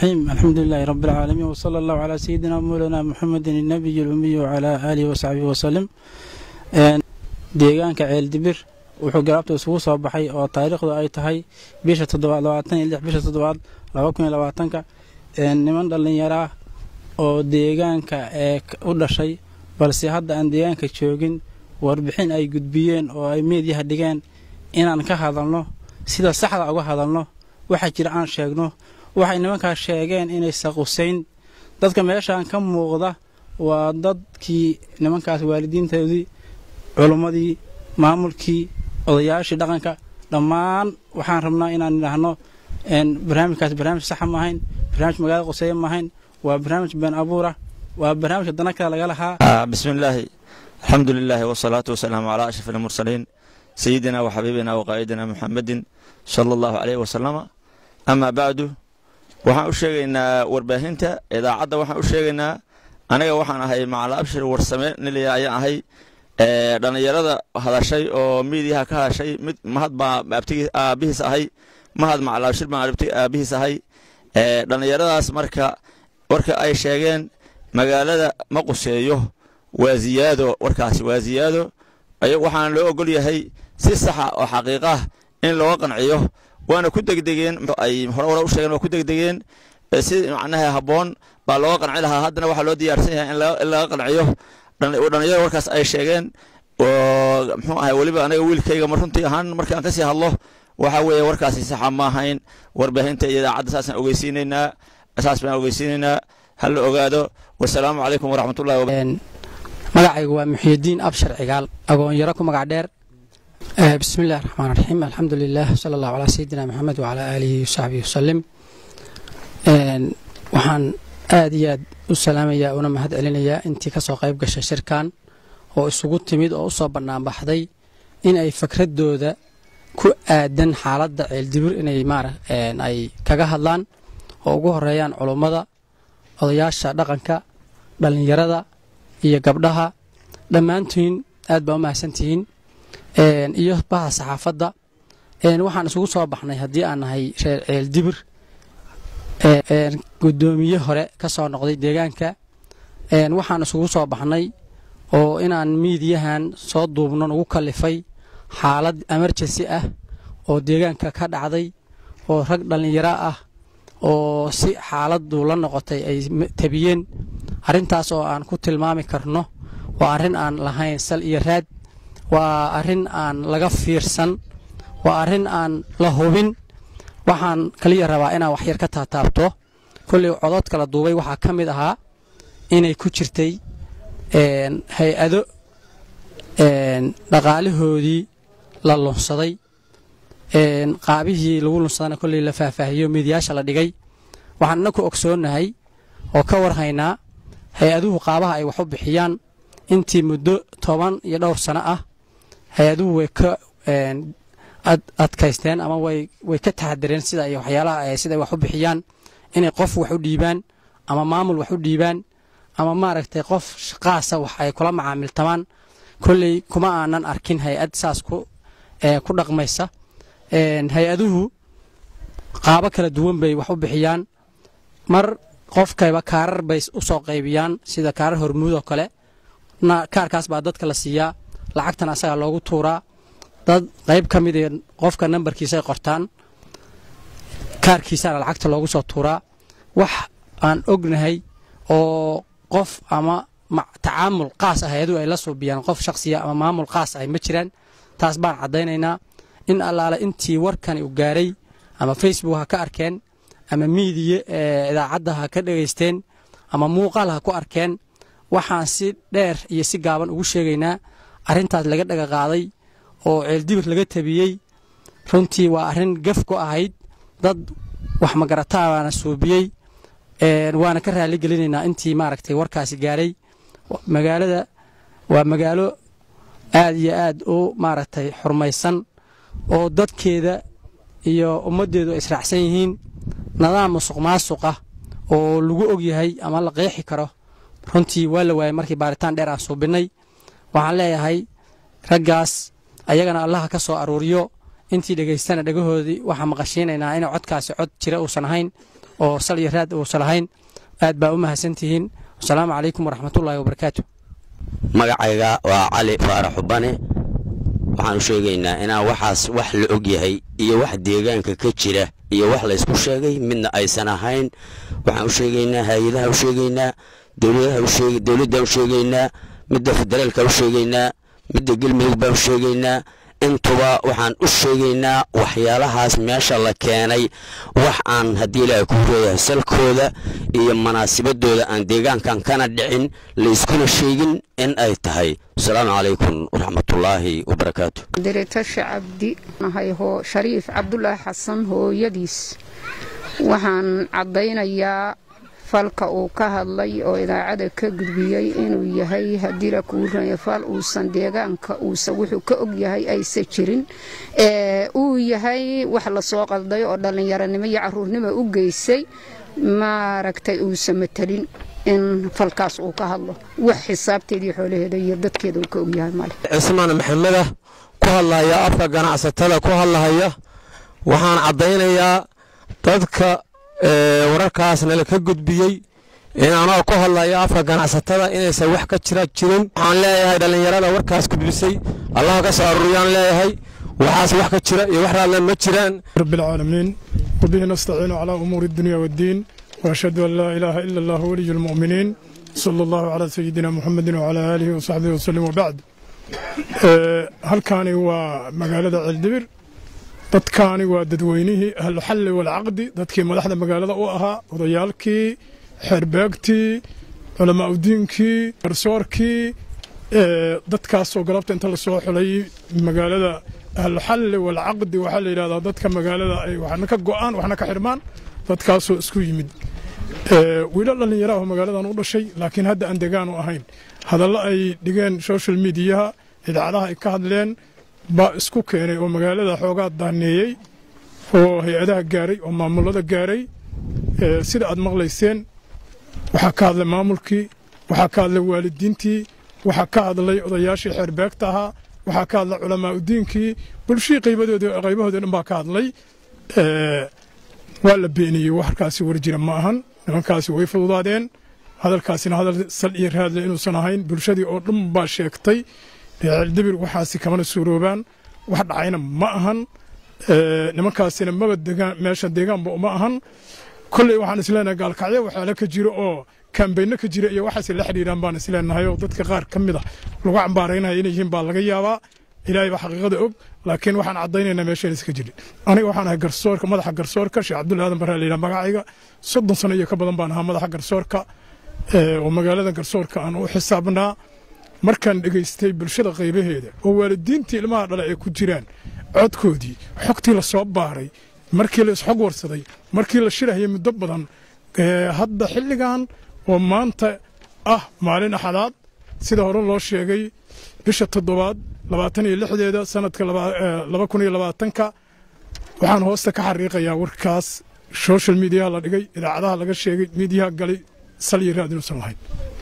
الرحيم الحمد لله رب العالمين وصلى الله على سيدنا مولانا محمد النبي الأمي وعلى آله وصحبه وسلم deegaanka ceeldibir wuxuu garaabta isugu soo baxay oo taariikhdu ay tahay bisha toddobaad labaatan iyo lix bisha toddobaad laba kun iyo labaatanka niman dhallinyaro ah oo deegaanka ee u dhashay balse hadda aan deegaanka joogin warbixin ay gudbiyeen oo ay meediyaha dhigeen inaan ka hadalno sida saxda uga hadalno waxa jira aan sheegno waxay nimankaas sheegeen inaysa qusayn dadka meeshaan ka muuqda waa dadkii nimankaas waalidiintoodii culummadii maamulkii odayaashii dhaqanka dhammaan waxaan rabnaa inaan idhaahno barnaamijkaas barnaamij saxa ma ahayn barnaamij magaalada quseeye ma ahayn waa barnaamij been abuura waa barnaamijka dana kale laga lahaa بسم الله الحمد لله والصلاة والسلام على أشرف المرسلين سيدنا وحبيبنا وقائدنا محمد صلى الله عليه وسلم أما بعد waxaan u sheegaynaa warbaahinta idaacadda waxaan u sheegaynaa aniga waxaan ahay macala abshir warsame nilaya ayaan ahay dhallinyarada hadashay oo miidiyaha ka hadashay mid mahad baa aabihiis ahay mahad macala abshir baan aabihiis ahay dhallinyaradaas marka warka ay sheegeen magaalada ma quseeyo waa ziyaado warkaasi waa ziyaado waxaana loo ogol yahay si saxa oo xaqiiq ah in looga qanciyo waana ku degdegeen ay hore hore u sheegeen waa ku degdegeen si macnaha habboon baa looga qanci lahaa haddana waxaa loo diyaarsan yahay in laga qanciyo dhallinyarada warkaas ay sheegeen oo muxuu ahay weliba anaga wiilkayga ma runtii ahaan markaan kasii hadlo waxa weeye warkaasi saxa ma ahayn warbaahinta iyo idaacadda saasaan ogeysiinaynaa saas baan ogeysiinaynaa ha la ogaado wasalaamu calaykum waraxmatullahi magacaygu waa muxyidiin abshar cigaal agoonyaro ku magac dheer bismi illahi raxmaan raxiim alxamdu lilah sala allahu calaa sayidina maxamed wacalaa aalihi wasaxbihi wasalim waxaan aad iyo aad u salaamayaa una mahad celinayaa intii ka soo qayb gashay shirkan oo isugu timid oo u soo bannaanbaxday in ay fakradooda ku aadan xaaladda ceeldibir inay maara ay kaga hadlaan oo ugu horeeyaan culummada odayaasha dhaqanka dhallinyarada iyo gabdhaha dhammaantiin aad baa u mahadsantihiin iyo baha saxaafadda waxaan isugu soo baxnay haddii aan nahay reer ceeldibir guddoomiye hore ka soo noqday deegaanka waxaan isugu soo baxnay oo inaan miidiyahan soo duubno nagu kalifay xaalad emergency ah oo deegaanka ka dhacday oo rag dhallinyaro ah oo si xaaladdu la noqotay ay tabiyeen arrintaas oo aan ku tilmaami karno waa arrin aan lahayn sal iyo raad waa arrin aan laga fiirsan waa arrin aan la hubin waxaan kaliya rabaa inaan waxyar ka taataabto kolley codod kala duubay waxaa ka mid ahaa inay ku jirtay hay-ado dhaqaalahoodii la lunsaday qaabihii lagu lunsadana kolley la faahfaahiyo miidiyaasha la dhigay waxaan inaku ogsoonnahay oo ka warhaynaa hay-aduhu qaabaha ay wax u bixiyaan intii muddo toban iyo dhowr sano ah hay-aduhu way ka adkaysteen ama way ka taxadireen sida ay waxyaalaha sida ay wax u bixiyaan inay qof wax u dhiibaan ama maamul wax u dhiibaan ama maaragtay qof shaqaasa wax ay kula macaamiltamaan kolley kuma aanan arkin hay-ad saas ku ku dhaqmaysa hay-aduhu qaabo kala duwan bay wax u bixiyaan mar qofkayba kaarar bay u soo qaybiyaan sida kaarar hormuud oo kale kaarkaas baa dadka la siiyaa lacagtan asagaa loogu tuuraa dad qayb ka mid qofka nambarkiisaay qortaan kaarkiisaana lacagta loogu soo tuuraa wax aan ognahay oo qof ama tacaamul qaas ah hay-aduhu ay la suubiyaan qof shakhsiya ama maamul qaas ah ma jiraan taas baan caddaynaynaa in allaale intii warkani u gaaray ama facebook ha ka arkeen ama miidiya idaacadda ha ka dhegaysteen ama muuqaal ha ku arkeen waxaan si dheer iyo si gaaban ugu sheegaynaa arrintaas laga dhaga qaaday oo ceeldibir laga tabiyey runtii waa arrin gaf ku ahayd dad wax magarataabana suubiyey waana ka raali gelinaynaa intii maaragtay warkaasi gaaray magaalada waa magaalo aad iyo aad u maaragtay xurmaysan oo dadkeeda iyo ummaddeedu ay israacsan yihiin nadaam musuq maasuq ah oo lagu og yahay ama la qeexi karo runtii waa la waayay markii baaritaan dheer aan suubinnay waxaan leeyahay raggaas ayagana allaha ka soo aruuriyo intii dhegaystana dhegahoodii waxaan maqashiinaynaa inay codkaasi cod jira uusan ahayn oo salyo raad uusan lahayn aad baa u mahadsantihiin wasalaamu calaykum waraxmatullaahi wabarakaatu magacayga waa cali faarax xubane waxaan u sheegaynaa inaan waxaas wax la og yahay iyo wax deegaanka ka jira iyo wax laysku sheegay midna aysan ahayn waxaan u sheegaynaa hay-adaha u sheegaynaa dowladdan u sheegaynaa midda federaalka u sheegaynaa midda galmudug baan u sheegaynaa intuba waxaan u sheegaynaa waxyaalahaas meesha la keenay wax aan haddii ilaahay ku reeyahay salkooda iyo munaasibadooda aan deegaankan kana dhicin layskuna sheegin in ay tahay asalaamu calaykum waraxmatullaahi wabarakaatu diritasha cabdi nahay hoo shariif cabdulaahi xasan hooyadiis waxaan caddaynayaa falka uu ka hadlay oo idaacada ka gudbiyey inuu yahay haddii la kuu raya fal uusan deegaanka uusan wuxuu ka og yahay aysan jirin uu yahay wax lasoo qalday oo dhallinyaronimo iyo caruurnimo u geysay maaragtay uusan matelin in falkaas uu ka hadlo wax xisaabteedii xoolaheeda iyo dadkeeda uu ka og yahay male cismaan maxamedah ku hadlaya afka ganacsatada ku hadlahaya waxaan caddaynayaa dadka wararkaasna la ka gudbiyey inanoo ku hadlayo afka ganacsatada inaysan wax ka jira jirin waxaan leeyahay dhallinyarada warkaas gudbisay allah ka soo aruuriyaan leeyahay waxaas wax ka jira iyo wax raadle ma jiraan رب العالمين وبه نستعين على أمور الدنيا والدين وأشهد أن لا إله إلا الله ولي المؤمنين صلى الله على سيدنا محمد وعلى آله وصحبه وسلم وبعد هل كان هو مقالة الدبر dadkaani waa dadweynihii ahluxalli walcaqdi dadkii madaxda magaalada u ahaa odayaalkii xeerbeegtii culamaa udiinkii garsoorkii dadkaasoo galabta inta lasoo xulay magaalada ahluxalli walcaqdi waxaa la yidhahdaa dadka magaalada ay waxna ka go'aan waxna ka xidhmaan dadkaasoo isku yimid wiilo dhallinyaraah oo magaaladan u dhashay laakiin hadda aan degaan u ahayn hadallo ay dhigeen social mediyaha idaacadaha ay ka hadleen baa isku keenay oo magaalada xoogaa daaneeyey oo hay-adaha gaaray oo maamulada gaaray sida aad maqlayseen waxaa ka hadlay maamulkii waxaa ka hadlay waalidiintii waxaa ka hadlay odayaashii xeerbeegta ahaa waxaa ka hadlay culamaa udiinkii bulshihii qaybadoodii qaybahoodii dhan baa ka hadlay waa la beeniyey warkaasi war jira ma ahan nimankaasi way fududaadeen hadalkaasina hadal sal iyo raadle inuusan ahayn bulshadii oo dhan baa sheegtay ceeldibir waxaasi kamana suuroobaan wax dhacayna ma ahan nimankaasina maba degaan meesha deegaanba uma ahan kolley waxaan isleenahay gaalkacyo waxyaala ka jiro oo kaambayno ka jira iyo waxaas la xidhiiraan baan isleenahay oo dadka qaar ka mid a lagu cambaaraynaya inay yihiin baa laga yaabaa ilaahay baa xaqiiqada og laakiin waxaan caddaynaynaa meeshaan iska jirin aniga waxaan ahay garsoorka madaxa garsoorka sheekh cabdulla aadan barraa layidhaha magacayga soddon sano iyo ka badan baan ahaa madaxa garsoorka oo magaalada garsoorka aan u xisaabnaa markaan dhegaystay bulshada qaybaheeda oo waalidiintii ilmaha dhale ay ku jiraan codkoodii xogtii la soo baaray markii la isxog warsaday markii la shirahayay muddo badan hadda xilligan oo maanta ah maalin axadaad sida hore loo sheegay bisha toddobaad labaatan iyo lixdeeda sanadka laba kun iyo labaatanka waxaan hoosta ka xariiqayaa warkaas social mediaha la dhigay idaacadaha laga sheegay miidiyaha galay sal iyo raad inuusan lahayn